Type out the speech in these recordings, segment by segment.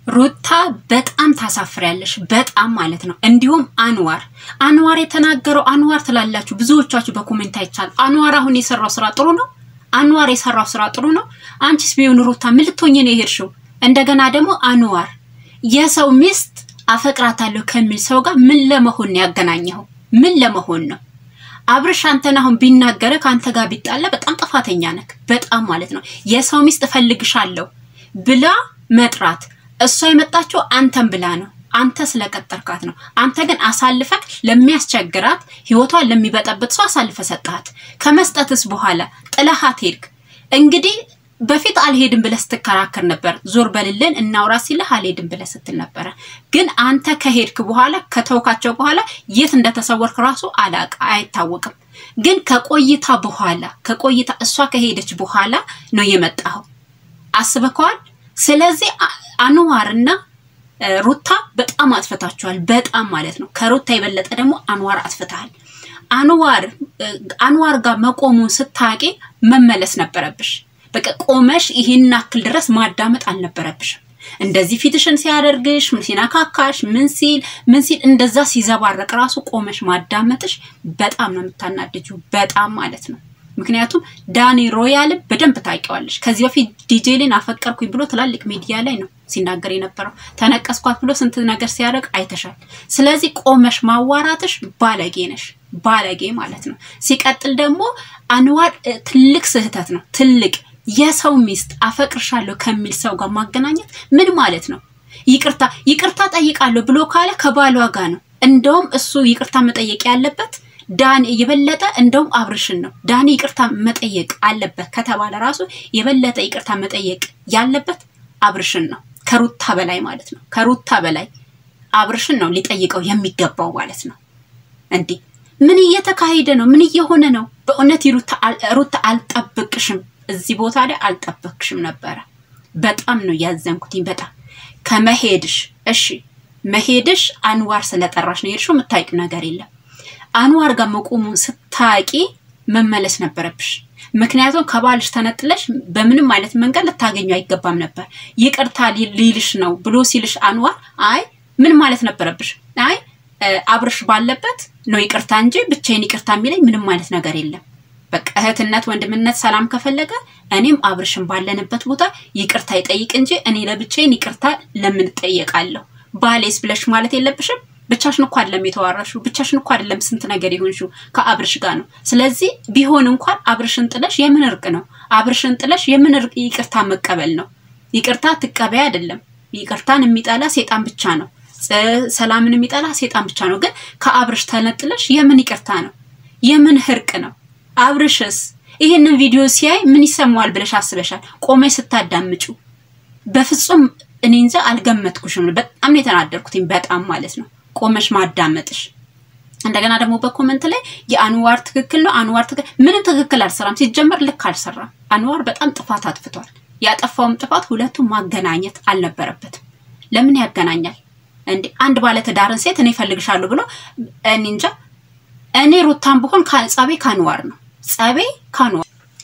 ሩታ በጣም ታሳፍሪያለሽ፣ በጣም ማለት ነው። እንዲሁም አንዋር አንዋር የተናገረው አንዋር ትላላችሁ ብዙዎቻችሁ በኮሜንት አይቻል። አንዋር አሁን የሰራው ስራ ጥሩ ነው። አንዋር የሰራው ስራ ጥሩ ነው። አንቺስ ቢሆን ሩታ ምን ልትሆኚ ነው የሄድሽው? እንደገና ደግሞ አንዋር የሰው ሚስት አፈቅራታለሁ ከሚል ሰው ጋር ምን ለመሆን ነው ያገናኘኸው? ምን ለመሆን ነው? አብርሽ አንተን አሁን ቢናገረ ከአንተ ጋር ቢጣላ በጣም ጥፋተኛ ነክ፣ በጣም ማለት ነው። የሰው ሚስት እፈልግሻለሁ ብላ መጥራት እሷ የመጣችው አንተን ብላ ነው። አንተ ስለቀጠርካት ነው። አንተ ግን አሳልፈክ ለሚያስቸግራት ህይወቷን ለሚበጠብጥ ሰው አሳልፈ ሰጠሃት። ከመስጠትስ በኋላ ጥለሃት ሄድክ። እንግዲህ በፊት አልሄድም ብለህ ስትከራከር ነበር። ዞር በልልን እናውራ ሲልህ አልሄድም ብለህ ስትል ነበረ። ግን አንተ ከሄድክ በኋላ ከተውካቸው በኋላ የት እንደተሰወርክ ራሱ አላቅ አይታወቅም። ግን ከቆይታ በኋላ ከቆይታ እሷ ከሄደች በኋላ ነው የመጣኸው። አስበከዋል። ስለዚህ አንዋርና ሩታ በጣም አጥፍታችኋል። በጣም ማለት ነው። ከሩታ የበለጠ ደግሞ አንዋር አጥፍተሃል። አንዋር አንዋር ጋር መቆሙን ስታቂ መመለስ ነበረብሽ። በቃ ቆመሽ ይህን አክል ድረስ ማዳመጥ አልነበረብሽም። እንደዚህ ፊትሽን ሲያደርግሽ ምን ሲነካካሽ ምን ሲል ምን ሲል እንደዛ ሲዘባረቅ ራሱ ቆመሽ ማዳመጥሽ በጣም ነው የምታናድጁ። በጣም ማለት ነው። ምክንያቱም ዳኒ ሮያልን በደንብ ታውቂዋለሽ። ከዚህ በፊት ዲጄሊን አፈቀርኩኝ ብሎ ትላልቅ ሚዲያ ላይ ነው ሲናገር የነበረው። ተነቀስኳት ብሎ ስንት ነገር ሲያደርግ አይተሻል። ስለዚህ ቆመሽ ማዋራትሽ ባለጌ ነሽ፣ ባለጌ ማለት ነው። ሲቀጥል ደግሞ አንዋር ትልቅ ስህተት ነው፣ ትልቅ የሰው ሚስት አፈቅርሻለሁ ከሚል ሰው ጋር ማገናኘት ምን ማለት ነው? ይቅርታ ይቅርታ ጠይቃለሁ ብሎ ካለ ከባሏ ጋር ነው። እንደውም እሱ ይቅርታ መጠየቅ ያለበት ዳኒ የበለጠ እንደውም አብርሽን ነው። ዳኒ ይቅርታ መጠየቅ አለበት ከተባለ ራሱ የበለጠ ይቅርታ መጠየቅ ያለበት አብርሽን ነው፣ ከሩታ በላይ ማለት ነው። ከሩታ በላይ አብርሽን ነው ሊጠይቀው የሚገባው ማለት ነው። እንዲህ ምን እየተካሄደ ነው? ምን እየሆነ ነው? በእውነት ሩታ አልጠብቅሽም፣ እዚህ ቦታ ላይ አልጠበቅሽም ነበረ። በጣም ነው ያዘንኩትኝ። በጣም ከመሄድሽ እሺ፣ መሄድሽ አንዋር ስለጠራሽ ነው የሄድሽው። የምታውቂው ነገር የለም አንዋር ጋር መቆሙን ስታቂ መመለስ ነበረብሽ። ምክንያቱም ከባልሽ ተነጥለሽ በምንም አይነት መንገድ ልታገኙ አይገባም ነበር። ይቅርታ ሊልሽ ነው ብሎ ሲልሽ አንዋር አይ ምን ማለት ነበረብሽ? አይ አብርሽ ባለበት ነው ይቅርታ እንጂ ብቻዬን ይቅርታ የሚለኝ ምንም አይነት ነገር የለም። በቃ እህትነት፣ ወንድምነት፣ ሰላም ከፈለገ እኔም አብርሽን ባለንበት ቦታ ይቅርታ ይጠይቅ እንጂ እኔ ለብቻዬን ይቅርታ ለምን እጠየቃለሁ? ባሌስ ብለሽ ማለት የለብሽም። ብቻሽን እኮ አይደለም የተዋራሽው፣ ብቻሽን እኮ አይደለም ስንት ነገር የሆንሽው ከአብርሽ ጋር ነው። ስለዚህ ቢሆን እንኳን አብርሽን ጥለሽ የምን እርቅ ነው? አብርሽን ጥለሽ የምን እርቅ ይቅርታ መቀበል ነው? ይቅርታ ትቀበይ አይደለም። ይቅርታን የሚጠላ ሴጣን ብቻ ነው። ሰላምን የሚጠላ ሴጣን ብቻ ነው። ግን ከአብርሽ ተነጥለሽ የምን ይቅርታ ነው? የምን እርቅ ነው? አብርሽስ ይህንን ቪዲዮ ሲያይ ምን ይሰማዋል ብለሽ አስበሻል? ቆመሽ ስታዳምጩ በፍጹም እኔ እንጃ አልገመትኩሽም። በጣም ነው የተናደርኩትኝ። በጣም ማለት ነው ቆመሽ ማዳመጥሽ። እንደገና ደግሞ በኮመንት ላይ የአንዋር ትክክል ነው፣ አንዋር ትክክል ምንም ትክክል አልሰራም። ሲጀመር ልክ አልሰራም። አንዋር በጣም ጥፋት አጥፍቷል። ያጠፋውም ጥፋት ሁለቱም ማገናኘት አልነበረበትም። ለምን ያገናኛል እንዴ? አንድ ባለትዳርን ሴት እኔ እፈልግሻለሁ ብሎ እኔ እንጃ። እኔ ሩታን ብሆን ጸቤ ከአንዋር ነው፣ ጸቤ ከአንዋር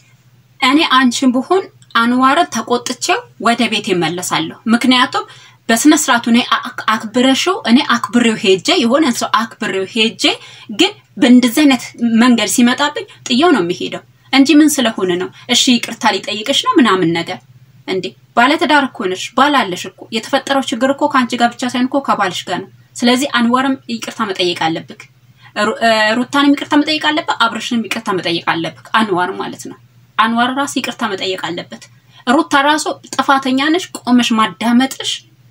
እኔ አንቺን ብሆን አንዋርን ተቆጥቼው ወደ ቤት ይመለሳለሁ። ምክንያቱም በስነ ስርዓቱ እኔ አክብረሽው እኔ አክብሬው ሄጄ የሆነ ሰው አክብሬው ሄጄ ግን በእንደዚህ አይነት መንገድ ሲመጣብኝ ጥየው ነው የሚሄደው እንጂ ምን ስለሆነ ነው? እሺ ይቅርታ ሊጠይቅሽ ነው ምናምን ነገር እንዴ? ባለትዳር እኮ ነሽ፣ ባል አለሽ እኮ። የተፈጠረው ችግር እኮ ከአንቺ ጋር ብቻ ሳይሆን እኮ ከባልሽ ጋር ነው። ስለዚህ አንዋርም ይቅርታ መጠየቅ አለብክ፣ ሩታንም ይቅርታ መጠየቅ አለብህ፣ አብርሽንም ይቅርታ መጠየቅ አለብክ። አንዋር ማለት ነው። አንዋር ራሱ ይቅርታ መጠየቅ አለበት። ሩታ ራሱ ጥፋተኛ ነሽ፣ ቆመሽ ማዳመጥሽ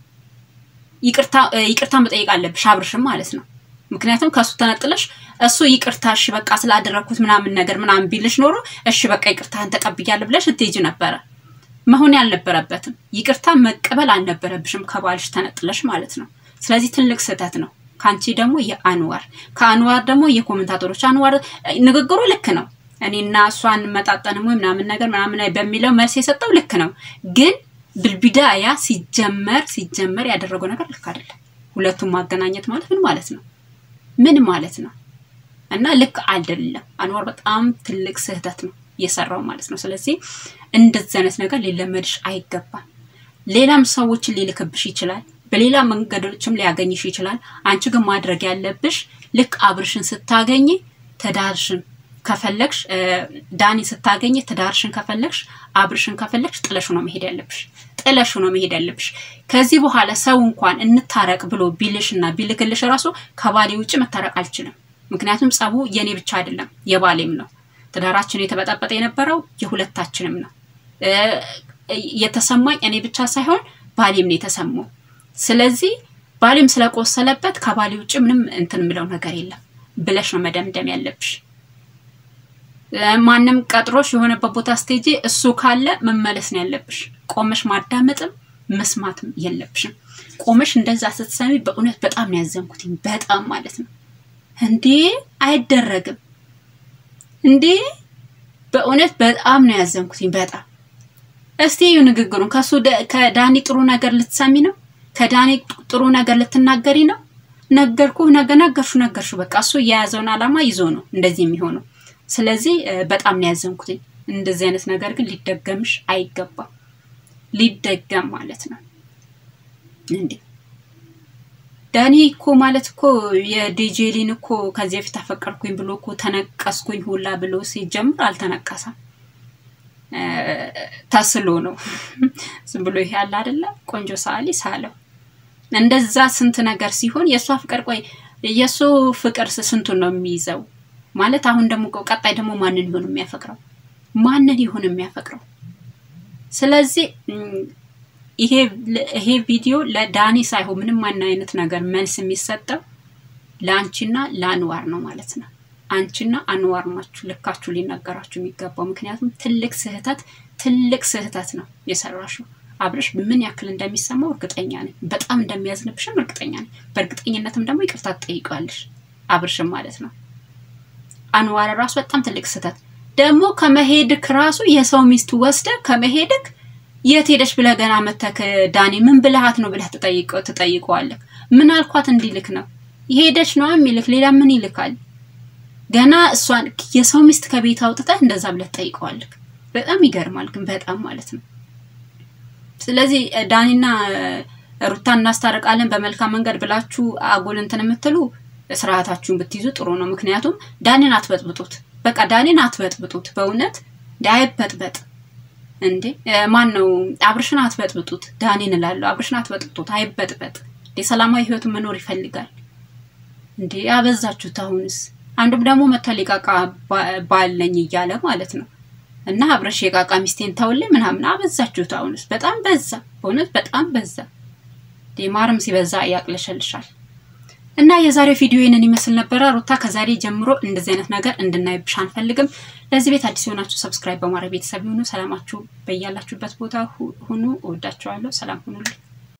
ይቅርታ መጠየቅ አለብሽ አብርሽም ማለት ነው። ምክንያቱም ከእሱ ተነጥለሽ እሱ ይቅርታ እሺ በቃ ስላደረግኩት ምናምን ነገር ምናምን ቢልሽ ኖሮ እሺ በቃ ይቅርታህን ተቀብያለሁ ብለሽ እትሄጂ ነበረ። መሆን ያልነበረበትም ይቅርታ መቀበል አልነበረብሽም ከባልሽ ተነጥለሽ ማለት ነው። ስለዚህ ትልቅ ስህተት ነው። ከአንቺ ደግሞ የአንዋር ከአንዋር ደግሞ የኮሜንታተሮች አንዋር ንግግሩ ልክ ነው። እኔና እሷን መጣጠንም ወይ ምናምን ነገር ምናምን በሚለው መልስ የሰጠው ልክ ነው ግን ብልቢዳያ ሲጀመር ሲጀመር ያደረገው ነገር ልክ አይደለም። ሁለቱም ማገናኘት ማለት ምን ማለት ነው? ምን ማለት ነው? እና ልክ አይደለም። አንዋር በጣም ትልቅ ስህተት ነው የሰራው ማለት ነው። ስለዚህ እንደዚህ አይነት ነገር ሊለመድሽ አይገባም። ሌላም ሰዎችን ሊልክብሽ ይችላል። በሌላ መንገዶችም ሊያገኝሽ ይችላል። አንቺ ግን ማድረግ ያለብሽ ልክ አብርሽን ስታገኝ ትዳርሽን ከፈለግሽ ዳኒ ስታገኝ ትዳርሽን ከፈለግሽ አብርሽን ከፈለግሽ ጥለሹ ነው መሄድ ያለብሽ። ጥለሹ ነው መሄድ ያለብሽ። ከዚህ በኋላ ሰው እንኳን እንታረቅ ብሎ ቢልሽ እና ቢልክልሽ ራሱ ከባሌ ውጭ መታረቅ አልችልም። ምክንያቱም ጸቡ የኔ ብቻ አይደለም የባሌም ነው። ትዳራችን የተበጠበጠ የነበረው የሁለታችንም ነው። የተሰማኝ እኔ ብቻ ሳይሆን ባሌም ነው የተሰማው። ስለዚህ ባሌም ስለቆሰለበት ከባሌ ውጭ ምንም እንትን የምለው ነገር የለም ብለሽ ነው መደምደም ያለብሽ። ማንም ቀጥሮሽ የሆነበት ቦታ ስቴጂ እሱ ካለ መመለስ ነው ያለብሽ። ቆመሽ ማዳመጥም መስማትም የለብሽም። ቆመሽ እንደዛ ስትሰሚ በእውነት በጣም ነው ያዘንኩትኝ። በጣም ማለት ነው እንዴ! አይደረግም እንዴ! በእውነት በጣም ነው ያዘንኩትኝ። በጣም እስቲ እዩ ንግግሩን። ከሱ ከዳኒ ጥሩ ነገር ልትሰሚ ነው? ከዳኒ ጥሩ ነገር ልትናገሪ ነው? ነገርኩ ነገ ነገርሹ ነገርሹ። በቃ እሱ የያዘውን ዓላማ ይዞ ነው እንደዚህ የሚሆነው። ስለዚህ በጣም ነው ያዘንኩትኝ። እንደዚህ አይነት ነገር ግን ሊደገምሽ አይገባም። ሊደገም ማለት ነው እንዴ ዳኒ እኮ ማለት እኮ የዲጄሊን እኮ ከዚህ በፊት አፈቀርኩኝ ብሎ እኮ ተነቀስኩኝ ሁላ ብሎ ሲጀምር አልተነቀሰም። ተስሎ ነው ዝም ብሎ ይሄ ያለ አይደለ ቆንጆ ሰዓሊ ሳለው እንደዛ ስንት ነገር ሲሆን የእሷ ፍቅር ቆይ የእሱ ፍቅር ስንቱን ነው የሚይዘው ማለት አሁን ደግሞ ቀጣይ ደግሞ ማንን ይሆን የሚያፈቅረው ማንን ይሆን የሚያፈቅረው ስለዚህ ይሄ ቪዲዮ ለዳኒ ሳይሆን ምንም ማን አይነት ነገር መልስ የሚሰጠው ለአንቺና ለአንዋር ነው ማለት ነው አንቺና አንዋር ናችሁ ልካችሁ ሊነገራችሁ የሚገባው ምክንያቱም ትልቅ ስህተት ትልቅ ስህተት ነው የሰራሽው አብረሽ ምን ያክል እንደሚሰማው እርግጠኛ ነኝ በጣም እንደሚያዝንብሽም እርግጠኛ ነኝ በእርግጠኝነትም ደግሞ ይቅርታ ትጠይቃለሽ አብርሽም ማለት ነው አንዋር ራሱ በጣም ትልቅ ስህተት ደግሞ ከመሄድክ ራሱ የሰው ሚስት ወስደ ከመሄድክ የት ሄደሽ ብለህ ገና መተክ ዳኒ ምን ብልሃት ነው ብለህ ትጠይቀዋለህ ምን አልኳት እንዲልክ ነው ሄደች ነው የሚልክ ሌላ ምን ይልካል ገና እሷን የሰው ሚስት ከቤት አውጥተህ እንደዛ ብለህ ትጠይቀዋለህ በጣም ይገርማል ግን በጣም ማለት ነው ስለዚህ ዳኒና ሩታን እናስታርቃለን በመልካም መንገድ ብላችሁ አጎል እንትን የምትሉ ስርዓታችሁን ብትይዙ ጥሩ ነው ምክንያቱም ዳኒን አትበጥብጡት በቃ ዳኒን አትበጥብጡት በእውነት አይበጥበጥ እንዴ ማን ነው አብርሽን አትበጥብጡት ዳኒን እላለሁ አብርሽን አትበጥብጡት አይበጥበጥ የሰላማዊ ህይወት መኖር ይፈልጋል እንዴ አበዛችሁት አሁንስ አንዱም ደግሞ መተሊቃቃ ባለኝ እያለ ማለት ነው እና አብረሽ የቃቃ ሚስቴን ተውልኝ ምናምን አበዛችሁት አሁንስ በጣም በዛ በእውነት በጣም በዛ ማርም ሲበዛ ያቅለሸልሻል እና የዛሬው ቪዲዮ ይህንን ይመስል ነበረ። ሩታ ከዛሬ ጀምሮ እንደዚህ አይነት ነገር እንድናይብሽ አንፈልግም። ለዚህ ቤት አዲስ የሆናችሁ ሰብስክራይብ በማድረግ ቤተሰብ ይሁኑ። ሰላማችሁ በያላችሁበት ቦታ ሁኑ። እወዳችኋለሁ። ሰላም ሁኑልኝ።